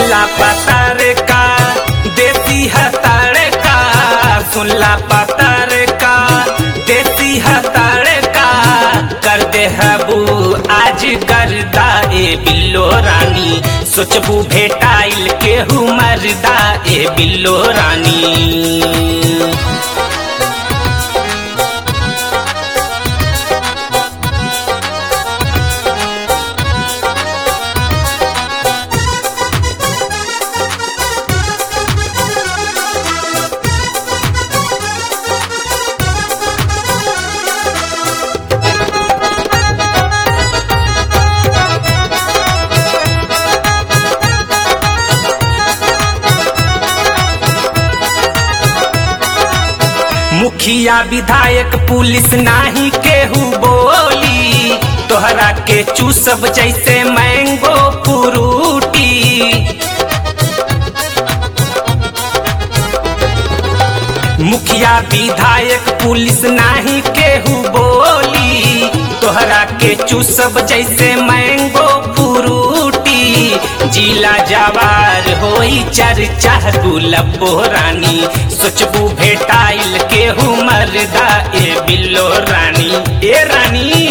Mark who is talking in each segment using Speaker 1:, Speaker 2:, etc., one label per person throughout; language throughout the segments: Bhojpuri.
Speaker 1: सुनला पतर का देसी हतार का सुनला पतर का देसी हतार का कर दे हबू आज करदा ए बिल्लो रानी सोचबू भेटाइल केहू मरदा ए बिल्लो रानी मुखिया विधायक पुलिस नाही केहू बोली तोहरा के चूसब जैसे मैंगो फ्रूटी मुखिया विधायक पुलिस नाही केहू बोली तोहरा के चूसब जैसे मैंगो फ्रूटी जिला जवार होई चर्चा गुलबो रानी सोचबू भेटाइल केहू मरदा ए बिल्लो रानी ए रानी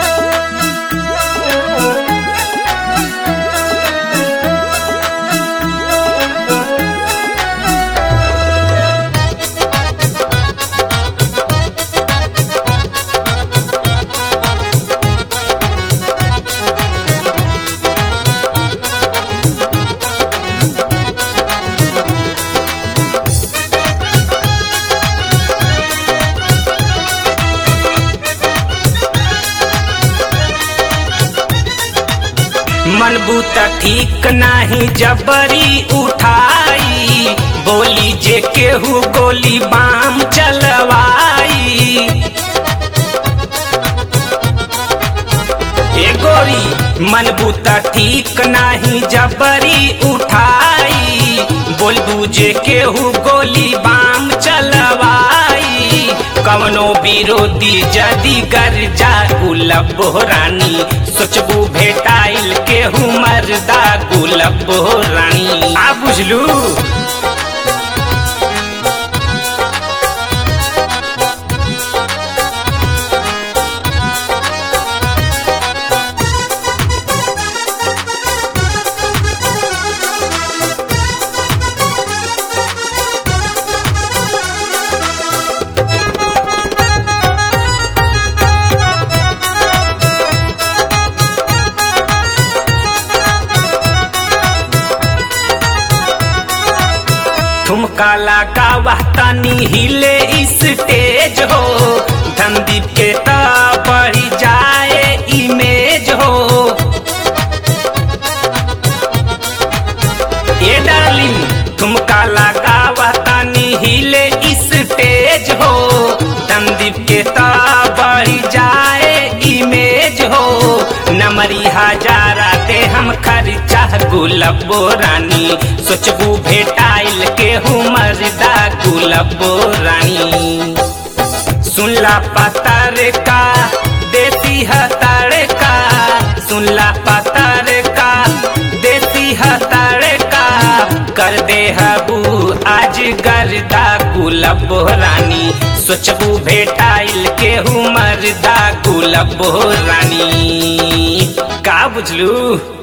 Speaker 1: मनबू त ठीक नाही जबरी उठाई बोली जे केहू गोली बाम चलवाई ए गोरी मनबू त ठीक नाही जबरी उठाई बोलबू जे केहू गोली बाम चलवाई कवनो विरोधी जदी गर जा गुलब रानी सोचबू भेटाइल केहू मरदा गुलब रानी आ बुझलू ठुमका लगावा तनी हिले स्टेज हो धनदीप के त बढ़ी जाए इमेज हो ए डार्लिंग ठुमका लगावा तनी हिले स्टेज हो धनदीप के त बढ़ी जाए इमेज हो नमरी हजारा दे हम खर्चा गुलबो रानी सोचबू भेटाइल केहू मरदा गुलबो रानी सुनला पतर का देसी हतर का सुनला पतर का देसी हतर का कर दे हबू आज गर्दा गुलबो रानी सोचबू भेटाइल केहू मरदा गुलबो रानी का बुझलू